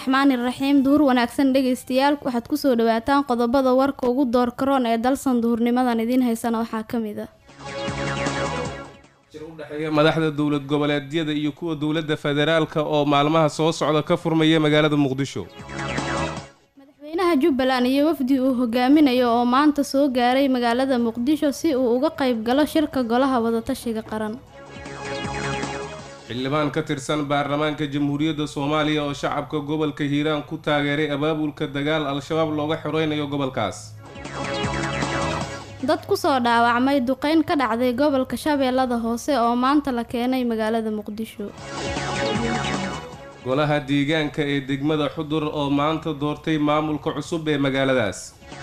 raxmaani raxiim duhur wanaagsan dhegaystayaal waxaad kusoo dhawaataan qodobada warka ugu door karoon ee dalsan duhurnimadan idiin haysana waxaa ka mid a jir u dhexeeya madaxda dowlad goboleedyada iyo kuwa dowladda federaalka oo maalmaha soo socda ka furmaya magaalada muqdisho madaxweynaha jubbaland iyo wafdi uu hogaaminayo oo maanta soo gaaray magaalada muqdisho si uu uga qayb galo shirka golaha wadatashiga qaran xildhibaan ka tirsan baarlamaanka jamhuuriyadda soomaaliya oo shacabka gobolka hiiraan ku taageeray abaabulka dagaal al-shabaab looga xoreynayo gobolkaas dad kusoo dhaawacmay duqeyn ka dhacday gobolka shabeellada hoose oo maanta la keenay magaalada muqdisho golaha deegaanka ee degmada xudur oo maanta doortay maamulka cusub ee magaaladaas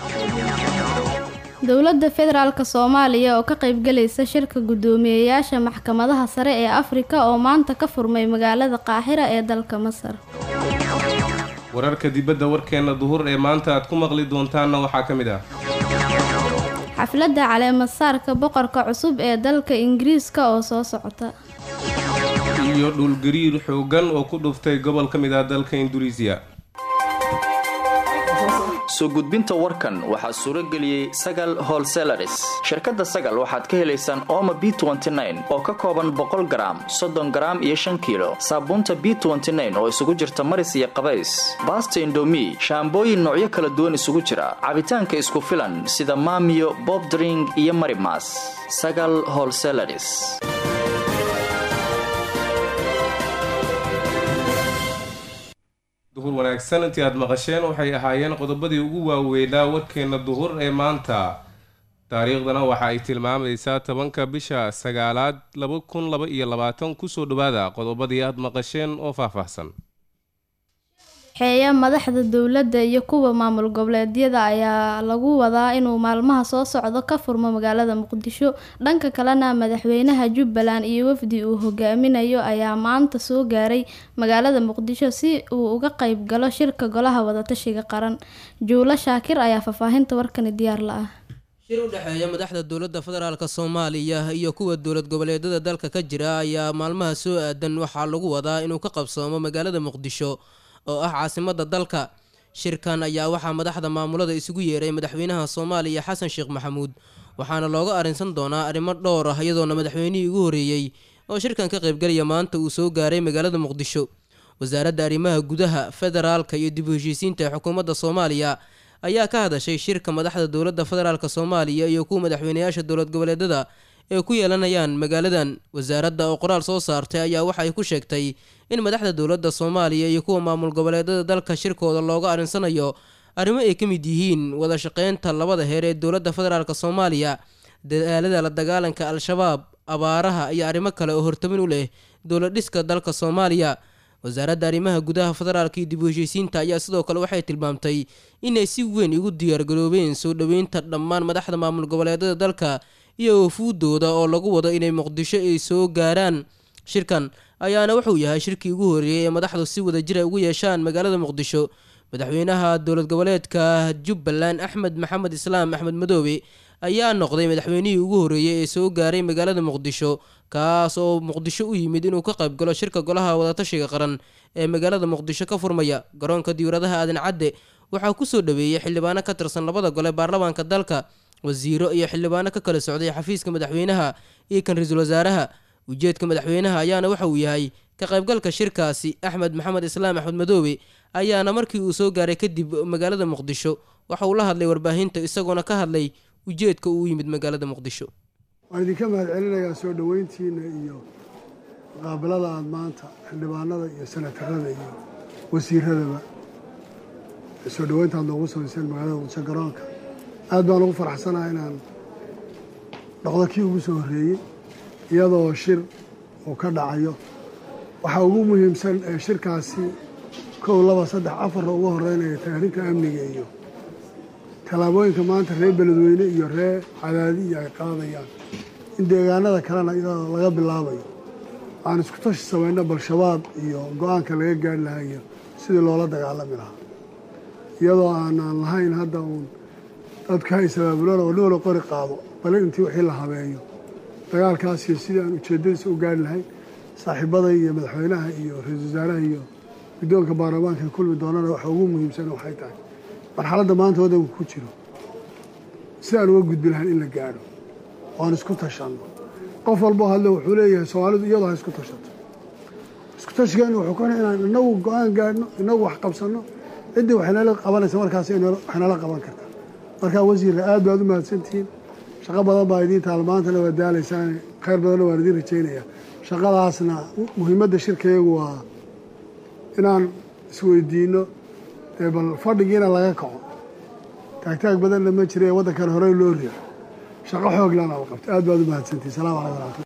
dowladda federaalk soomaaliya oo ka qaybgalaysa shirka guddoomiyeyaasha maxkamadaha sare ee afrika oo maanta ka furmay magaalada qaaxira ee dalka masar wararka dibadda warkeenna duhur ee maanta aad ku maqli doontaanna waxaa ka mid ah xafladda caleemasaarka boqorka cusub ee dalka ingiriiska oo soo socota iyo dhulgariir xooggan oo ku dhuftay gobol ka mid ah dalka induneisiya soo gudbinta warkan waxaa suuro geliyey sagal holselaris shirkadda sagal waxaad ka helaysaan ooma b oo ka kooban boqol garaam soddon garaam iyo shan kiilo saabuunta b oo isugu jirta maris iyo qabays baasta indomi shaambooyin noocyo kala duwan isugu jira cabitaanka isku filan sida maamiyo bobdring iyo marimas sagal holselaris duhur wanaagsan intii aad maqasheen waxay ahaayeen qodobadii ugu waaweynaa warkeenna duhur ee maanta taariikhdana waxa ay tilmaamaysaa tobanka bisha sagaalaad laba kun laba iyo labaatan kusoo dhawaada qodobadii aad maqasheen oo faahfaahsan xeeya madaxda dowladda iyo kuwa maamul goboleedyada ayaa lagu wadaa inuu maalmaha soo socdo ka furmo magaalada muqdisho dhanka kalena madaxweynaha jubbaland iyo wafdi uu hogaaminayo ayaa maanta soo gaaray magaalada muqdisho si uu uga qayb galo shirka golaha wadatashiga qaran juulo shaakir ayaa faahfaahinta warkani diyaar la ah shir u dhexeeya madaxda dowladda federaalk soomaaliya iyo kuwa dowlad goboleedyada dalka ka jira ayaa maalmaha soo aadan waxaa lagu wadaa inuu ka qabsoomo magaalada muqdisho oo ah caasimada dalka shirkan ayaa waxaa madaxda maamulada isugu yeeray madaxweynaha soomaaliya xasan sheekh maxamuud waxaana looga arrinsan doonaa arrimo dhowr ah iyadoona madaxweynihii ugu horreeyey oo shirkan ka qaybgalaya maanta uu soo gaaray magaalada muqdisho wasaaradda arrimaha gudaha federaalka iyo dib u heshiisiinta ee xukuumadda soomaaliya ayaa ka hadashay shirka madaxda dowladda federaalk soomaaliya iyo kuwa madaxweynayaasha dowlad goboleedyada ee ku yeelanayaan magaaladan wasaaradda oo qoraal soo saartay ayaa waxa ay ku sheegtay in madaxda dowladda soomaaliya iyo kuwa maamul goboleedyada dalka shirkooda looga arrinsanayo arrimo ay ka mid yihiin wada shaqeynta labada heer ee dowladda federaalk soomaaliya dadaalada la dagaalanka al-shabaab abaaraha iyo arrimo kale oo hortamin u leh dowlad dhiska dalka soomaaliya wasaaradda arrimaha gudaha federaalka iyo dib u heshiisiinta ayaa sidoo kale waxay tilmaamtay inay si weyn ugu diyaargaroobeen soo dhoweynta dhammaan madaxda maamul goboleedyada dalka iyo wafuudooda oo lagu wado inay muqdisho ay soo gaaraan shirkan ayaana wuxuu yahay shirkii ugu horreeyey ee madaxdu si wada jira ugu yeeshaan magaalada muqdisho madaxweynaha dowlad goboleedka jubbaland axmed maxamed islaam axmed madoobe ayaa noqday madaxweynihii ugu horreeyey ee soo gaaray magaalada muqdisho kaas oo muqdisho u yimid inuu ka qayb galo shirka golaha wadatashiga qaran ee magaalada muqdisho ka furmaya garoonka diyauradaha aadan cadde waxaa kusoo dhaweeyey xildhibaano ka tirsan labada gole baarlamaanka dalka wasiiro iyo xildhibaano ka kala socday xafiiska madaxweynaha iyo kan ra-iisul wasaaraha ujeedka madaxweynaha ayaana waxa uu yahay ka qaybgalka shirkaasi axmed maxamed islaam axmed madoobe ayaana markii uu soo gaaray kadib magaalada muqdisho waxa uu la hadlay warbaahinta isagoona ka hadlay ujeedka uu yimid magaalada muqdisho waan idinka mahad celinayaa soo dhoweyntiina iyo muqaabalada aada maanta xildhibaanada iyo senatarada iyo wasiiradaba soo dhoweynta aad noogu samayseen magaalada muqdisho garoonka aad baan ugu faraxsanaha inaan noqdo kii ugu soo horreeyey iyadoo shir uu ka dhacayo waxaa ugu muhiimsan ee shirkaasi kow laba saddex afarna ugu horeynaya taariinka amniga iyo tallaabooyinka maanta reer beledweyne iyo reer cadaadi iyo ay qaadayaan in deegaanada kalena iyadoo laga bilaabayo aan isku tashi samayno bal-shabaab iyo go-aanka laga gaari lahaa iyo sidii loola dagaalami lahaa iyadoo aanaan lahayn hadda uun dadka haysabaabuloona oo niwala qori qaado bale intii wixii la habeeyo dagaalkaasiyo sidii aan ujeeddadiisa u gaari lahayn saaxiibaday iyo madaxweynaha iyo ra-iisul wasaaraha iyo guddoonka baarlamaanka kulmi doonana waxa ugu muhiimsan waxay tahay marxaladda maanta waddanku ku jiro si aan uga gudbi lahayn in la gaadho oan isku tashanno qof walboo hadle wuxuu leeyahay soomaalidu iyadoo ha isku tashato isku tashigan wuxuu ka inaan inagu go-aan gaadhno inagu wax qabsanno ciddii waxaynala qabanaysa markaas waxaynala qaban kartaa markaa wasiirka aad baad u mahadsantihiin shaqo badan baa idiin taal maantana waa daalaysaan khayr badanna waan idiin rajaynayaa shaqadaasna muhiimadda shirkayagu waa inaan isweydiinno dee bal fadhigiina laga kaco taagtaag badanna ma jira ee waddankan horey loo riixo shaqo xoog lana la qabto aad baad u mahadsantihiin salaamu calaykum waraxmatullah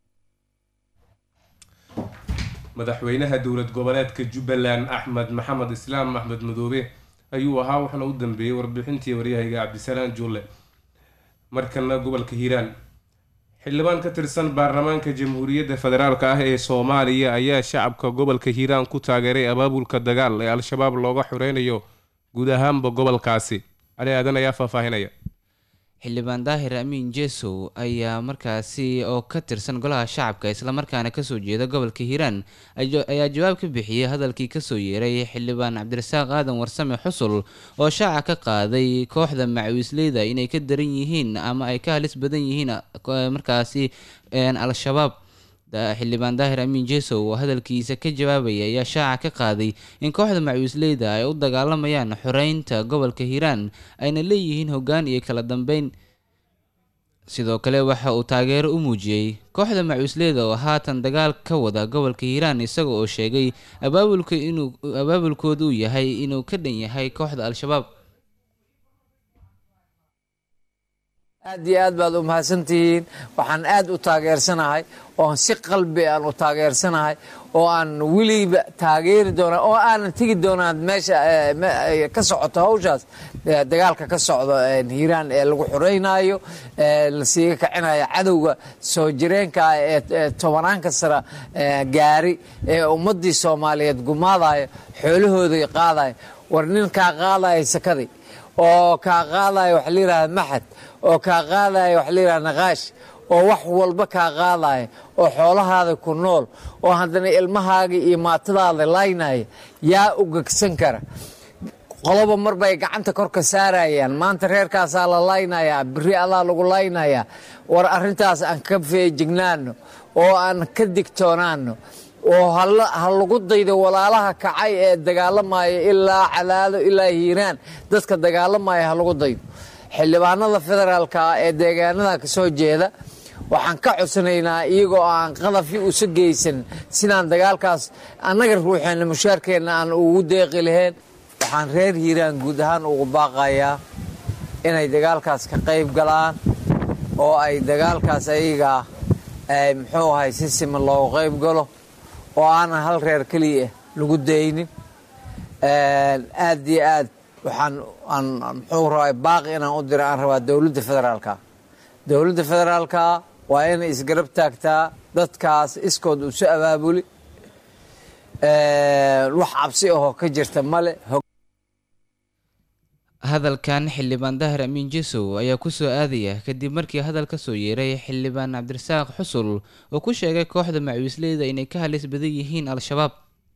madaxweynaha dowlad goboleedka jubbaland axmed maxamed islaam axmed madoobe ayuu ahaa waxaana u dambeeyey warbixintii waryahayga cabdisalaan juulle markana gobolka hiiraan xildhibaan ka tirsan baarlamaanka jamhuuriyadda federaalk ah ee soomaaliya ayaa shacabka gobolka hiiraan ku taageeray abaabulka dagaal ee al-shabaab looga xoreynayo guud ahaanba gobolkaasi cali aadan ayaa faahfaahinaya xildhibaan daahir amiin jesow ayaa markaasi oo ka tirsan golaha shacabka islamarkaana kasoo jeeda gobolka hiiraan ayaa jawaab ka bixiyey hadalkii kasoo yeeray xildhibaan cabdirasaaq aadan warsame xusul oo shaaca ka qaaday kooxda macawiisleyda inay ka daran yihiin ama ay ka halis badan yihiin markaasi al-shabaab xildhibaan daahir amiin jesow oo hadalkiisa ka jawaabaya ayaa shaaca ka qaaday in kooxda macawiisleyda ay u dagaalamayaan xoreynta gobolka hiiraan ayna leeyihiin hoggaan iyo kala dambeyn sidoo kale waxa uu taageero u muujiyey kooxda macawiisleyda oo haatan dagaal ka wada gobolka hiiraan isaga oo sheegay abaabulka inuu abaabulkooda uu yahay inuu ka dhan yahay kooxda al-shabaab aad iyo aad baad u mahadsantihiin waxaan aad u taageersanahay oon si qalbi aan u taageersanahay oo aan weliba taageeri doona oo aanan tegi doonaan meesha ka socoto hawshaas dagaalka ka socdo hiiraan ee lagu xoreynayo lasiiga kacinayo cadowga soo jireenka ee tobanaanka sara gaari ee ummadii soomaaliyeed gumaadayo xoolahooday qaadayo war nin kaa qaadaya sakadii oo kaa qaadaya waxa la yidhahda maxad oo kaa qaadaya waxa la yidhahda naqaash oo wax walba kaa qaadaya oo xoolahaada ku nool oo haddana ilmahaaga iyo maatadaada laynaya yaa u gegsan kara qoloba mar bay gacanta korka saarayaan maanta reerkaasaa la laynayaa beri allaa lagu laynayaa war arrintaas aan ka feejignaano oo aan ka digtoonaano oo ha lagu daydo walaalaha kacay ee dagaalamaya ilaa cadaado ilaa hiiraan dadka dagaalamaya ha lagu daydo xildhibaanada federaalka ee deegaanada ka soo jeeda waxaan ka codsanaynaa iyagoo aan qadafi usa geysan sidaan dagaalkaas annaga ruuxeenna mushaarkeenna aan ugu deeqi lahayn waxaan reer hiiraan guud ahaan ugu baaqayaa inay dagaalkaas ka qayb galaan oo ay dagaalkaas ayagaa muxuu ahay si siman loogu qayb galo oo aanan hal reer keliya lagu daynin aad iyo aad waxaan muxuu rabaa baaqi inaan u dira aan rabaa dowladda federaalka dowladda federaalka waa inay isgarab taagtaa dadkaas iskood usu abaabuli wax cabsi ahoo ka jirta male hadalkan xildhibaan dahir amiin jesow ayaa kusoo aadaya kadib markii hadal ka soo yeeray xildhibaan cabdirasaaq xusul oo ku sheegay kooxda macawiisleyda inay ka halis badan yihiin al-shabaab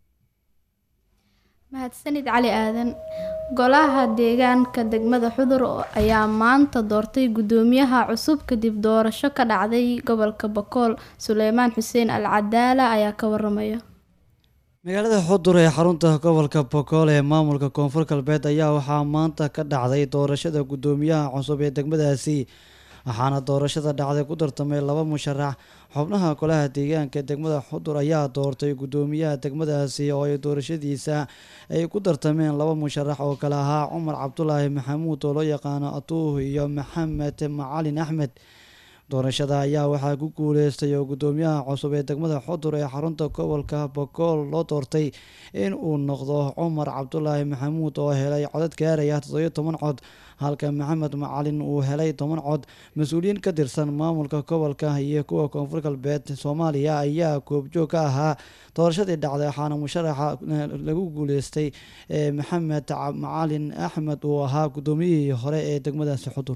mahadsanid cali aadan golaha deegaanka degmada xudur ayaa maanta doortay guddoomiyaha cusub kadib doorasho ka dhacday gobolka bakool suleymaan xuseen al cadaala ayaa ka waramaya magaalada xudur ee xarunta gobolka bokool ee maamulka koonfur galbeed ayaa waxaa maanta ka dhacday doorashada guddoomiyaha cusub ee degmadaasi waxaana doorashada dhacday ku tartamay laba musharax xubnaha golaha deegaanka degmada xudur ayaa doortay guddoomiyaha degmadaasi oo ay doorashadiisa ay ku tartameen laba musharax oo kale ahaa cumar cabdulaahi maxamuud oo loo yaqaano atuuh iyo maxamed macalin axmed doorashada ayaa waxaa ku guuleystay oo guddoomiyaha cusub ee degmada xudur ee xarunta gobolka bokool loo doortay in uu noqdo cumar cabdulaahi maxamuud oo helay codad gaaraya toddobiyo toban cod halka maxamed macalin uu helay toban cod mas-uuliyiin ka tirsan maamulka gobolka iyo kuwa koonfur galbeed soomaaliya ayaa goobjoog ka ahaa doorashadii dhacday waxaana musharaxa lagu guuleystay maxamed macalin axmed uu ahaa guddoomiyihii hore ee degmadaasi xudur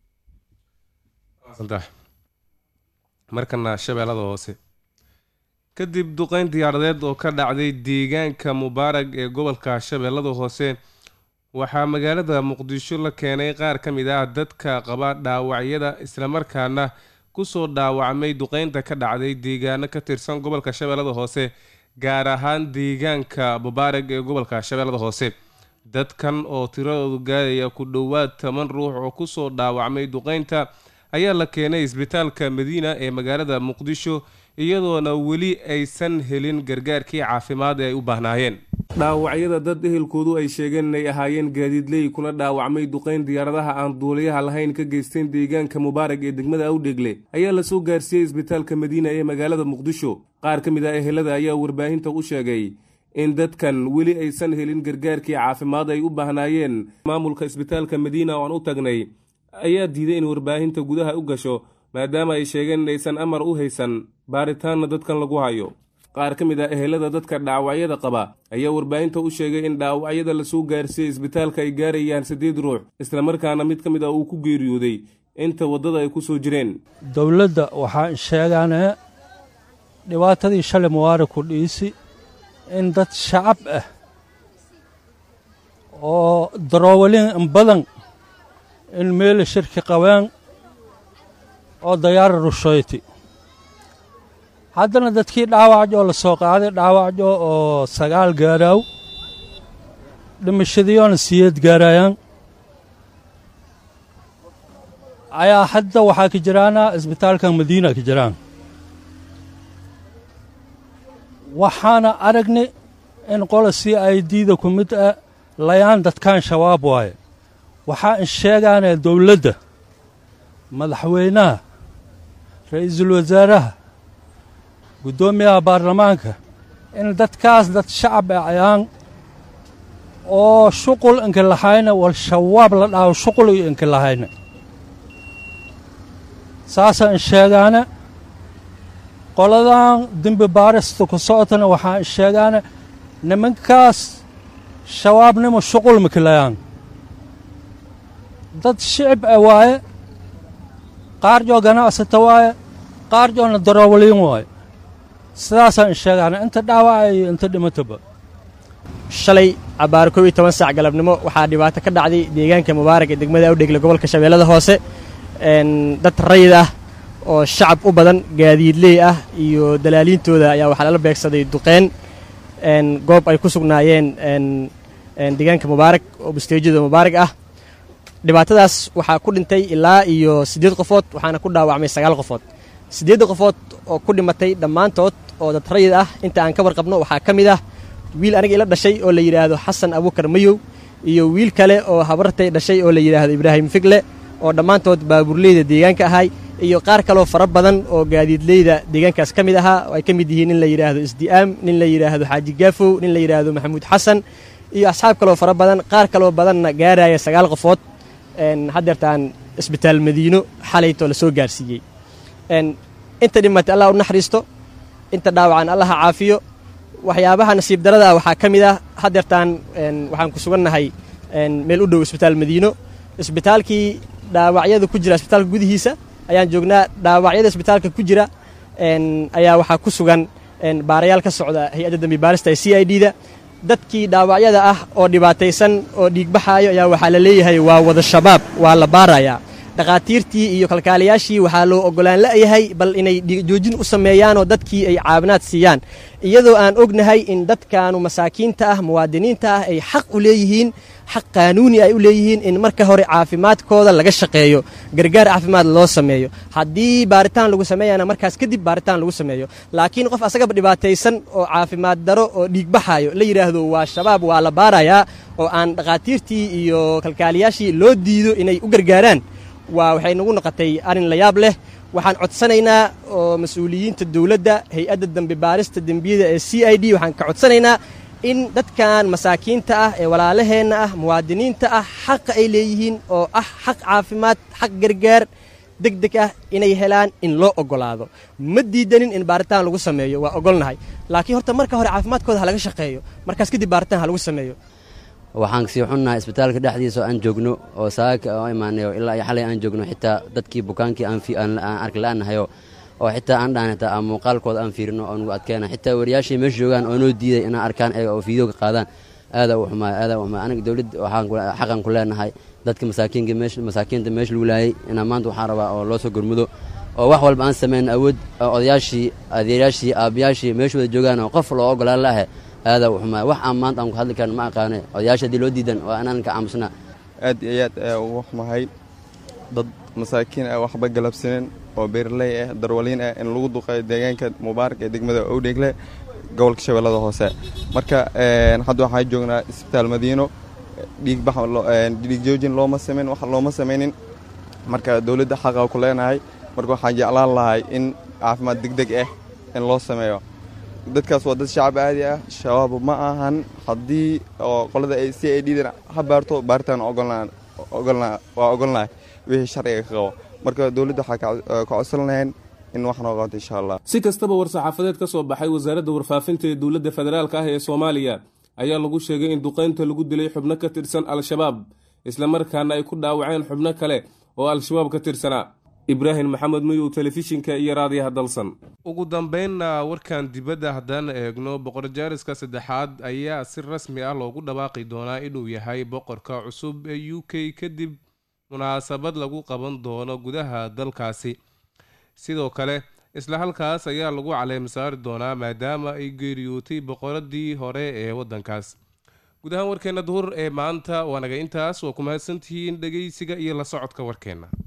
markana shabeellada hoose kadib duqeyn diyaaradeed oo ka dhacday deegaanka mubaarag ee gobolka shabeellada hoose waxaa magaalada muqdisho la keenay qaar ka mid ah dadka qaba dhaawacyada islamarkaana kusoo dhaawacmay duqeynta ka dhacday deegaano ka tirsan gobolka shabeellada hoose gaar ahaan deegaanka mubaarag ee gobolka shabeellada hoose dadkan oo tiradoodu gaadaya ku dhowaad toban ruux oo kusoo dhaawacmay duqeynta ayaa la keenay isbitaalka madiina ee magaalada muqdisho iyadoona weli aysan helin gargaarkii caafimaad ee ay u baahnaayeen dhaawacyada dad ehelkoodu ay sheegeen inay ahaayeen gaadiidley kuna dhaawacmay duqeyn diyaaradaha aan duuliyaha lahayn ka geysteen deegaanka mubaarag ee degmada awdhegle ayaa lasoo gaarsiiyey isbitaalka madiina ee magaalada muqdisho qaar ka mid ah ehelada ayaa warbaahinta u sheegay in dadkan weli aysan helin gargaarkii caafimaad ay u baahnaayeen maamulka isbitaalka madiina oo aan u tagnay ayaa diiday in warbaahinta gudaha u gasho maadaama ay sheegeen inaysan amar u haysan baaritaanna dadkan lagu hayo qaar ka mid ah ehelada dadka dhaawacyada qaba ayaa warbaahinta u sheegay in dhaawacyada lasoo gaarsiiyey isbitaalka ay gaarayaan siddeed ruux islamarkaana mid ka mid ah uu ku geeriyooday inta waddada ay ku soo jireen dowladda waxaan sheegaanee dhibaatadii shalay mubaarag ku dhiisi in dad shacab ah oo daroowalin badan in meela shirki qabeen oo dayaara rushoyti haddana dadkii dhaawacjoo la soo qaaday dhaawacjo oo sagaal gaaraaw dhimashadiyoona siyeed gaarayaan ayaa hadda waxaa ka jiraana isbitaalka madiina ka jiraan waxaana aragnay in qola c i d-da ku mid ah layaan dadkan shabaab waaye waxaa in sheegaanee dowladda madaxweynaha ra'iisul wasaaraha guddoomiyaha baarlamaanka in dadkaas dad shacab ah ayaan oo shuqul inka lahayna wal shabaab la dhaho shuqul iyo inka lahayna saasa in sheegaana qoladan dembi baarista ku socotana waxaa in sheegaana nimankaas shabaabnimo shuqul makilayaan dad shicib ah waaye qaar joo ganacsata waaye qaar joona daroowaliin waaye sidaasaan in sheegaana inta dhaawaca iyo inta dhimataba shalay abbaar kow iyo toban saac galabnimo waxaa dhibaato ka dhacday deegaanka mubaarag ee degmada awdhegle gobolka shabeellada hoose dad rayid ah oo shacab u badan gaadiidley ah iyo dalaaliintooda ayaa waxaa lala beegsaday duqeyn goob ay ku sugnaayeen deegaanka mubaarag oo busteejyada mubaarag ah dhibaatadaas waxaa ku dhintay ilaa iyo siddeed qofood waxaana ku dhaawacmay sagaal qofood siddeedda qofood oo ku dhimatay dhammaantood oo dad rayid ah inta aan ka warqabno waxaa ka mid ah wiil aniga ila dhashay oo la yidhaahdo xasan abuukar mayow iyo wiil kale oo habartay dhashay oo la yidhaahdo ibraahim figle oo dhammaantood baabuurleyda deegaanka ahay iyo qaar kaloo fara badan oo gaadiidleyda deegaankaas ka mid ahaa oo ay ka mid yihiin nin la yidhaahdo isdi'aam nin la yidhaahdo xaaji gaafow nin la yidhaahdo maxamuud xasan iyo asxaab kaloo fara badan qaar kaloo badanna gaaraya sagaal qofood haddeertaan isbitaal madiino xalaytoo la soo gaarsiiyey inta dhimatay allah u naxariisto inta dhaawacan allaha caafiyo waxyaabaha nasiib darada waxaa ka mid ah haddeertaan waxaan ku sugannahay meel u dhow isbitaal madiino isbitaalkii dhaawacyada ku jira isbitaalka gudihiisa ayaan joognaa dhaawacyada isbitaalka ku jira ayaa waxaa ku sugan baarayaal ka socda hay-adda dambi baarista ee c i d da dadkii dhaawacyada ah oo dhibaataysan oo dhiigbaxaayo ayaa waxaa la leeyahay waa wada shabaab waa la baarayaa dhakhaatiirtii iyo kalkaaliyaashii waxaa loo ogolaan la'yahay bal inay dhiigjoojin u sameeyaanoo dadkii ay caawinaad siiyaan iyadoo aan ognahay in dadkaanu masaakiinta ah muwaadiniinta ah ay xaq u leeyihiin xaq qaanuuni ay u leeyihiin in marka hore caafimaadkooda laga shaqeeyo gargaar caafimaad loo sameeyo haddii baaritaan lagu sameeyana markaas kadib baaritaan lagu sameeyo laakiin qof asagaba dhibaataysan oo caafimaad daro oo dhiigbaxayo la yidhaahdo waa shabaab waa la baarayaa oo aan dhakhaatiirtii iyo kalkaaliyaashii loo diido inay u gargaaraan waa waxay nagu noqotay arrin la yaab leh waxaan codsanaynaa oo mas-uuliyiinta dowladda hay-adda dambi baarista dembiyada ee c i d waxaan ka codsanaynaa in dadkan masaakiinta ah ee walaalaheenna ah muwaadiniinta ah xaqa ay leeyihiin oo ah xaq caafimaad xaq gargaar deg deg ah inay helaan in loo oggolaado ma diidanin in baaritaan lagu sameeyo waa ogolnahay laakiin horta marka hore caafimaadkooda ha laga shaqeeyo markaas kadib baaritaan ha lagu sameeyo waxaan sii xunnahay isbitaalka dhexdiisa oo aan joogno oo saaka oo imaanayo ilaa iyo xalay aan joogno xitaa dadkii bukaankii aan arki la'aanahayo oo xitaa aan dhahan xitaa aan muuqaalkooda aan fiirino oo nagu adkeena xitaa wariyaashii meesha joogaan oo noo diiday inaan arkaan ayaga oo fiideo ka qaadaan aadaa u xumaay aadaa u xumaay aniga dowladda waxaan ku xaqan ku leenahay dadka masaakiinka meesha masaakiinta meesha lagu laayay inaan maanta waxaan rabaa oo loo soo gurmudo oo wax walba aan samayn awood odayaashii adeerayaashii aabbayaashii meesha wada joogaan oo qof loo ogolaan laahe aadaa u xumaay wax aan maanta aan ku hadli karin ma aqaane odayaasha haddii loo diidan waa inaan ka aamusnaa aad iyo aad ayaa ugu xumahay dad masaakiin ah waxba galabsanin oo beeraley ah darwaliin ah in lagu duqeeyo deegaanka mubaarak ee degmada owdhegle gobolka shabeellada hoose marka hadda waxaan joognaa isbitaal madiino dhiigbax dhiig joojin looma samayn wax looma samaynin marka dowladda xaqa ku leenahay marka waxaan jeclaan lahay in caafimaad degdeg ah in loo sameeyo dadkaas waa dad shacab aadi ah shabaab ma ahan haddii oo qolada ay si ay dhiidan ha baarto baaritaan waa ogolnahay wixii sharciga ka qabo marka dowladda waxaa ka codsan lahayn in wax noo qabato insha allah si kastaba war-saxaafadeed ka soo baxay wasaaradda warfaafinta ee dowladda federaalka ah ee soomaaliya ayaa lagu sheegay in duqaynta lagu dilay xubno ka tirsan al-shabaab islamarkaana ay ku dhaawaceen xubno kale oo al-shabaab ka tirsanaa ibraahim maxamed mayow telefishinka iyo raadiyaha dalsan ugu dambeynna warkan dibadda haddaan eegno boqor jaariska saddexaad ayaa si rasmi ah loogu dhawaaqi doonaa inuu yahay boqorka cusub ee u k kadib munaasabad lagu qaban doono gudaha dalkaasi sidoo kale isla halkaas ayaa lagu caleem saari doonaa maadaama ay geeriyootay boqoradii hore ee waddankaas guud ahaan warkeenna duhur ee maanta waa naga intaas waa ku mahadsantihiin dhegeysiga iyo la socodka warkeenna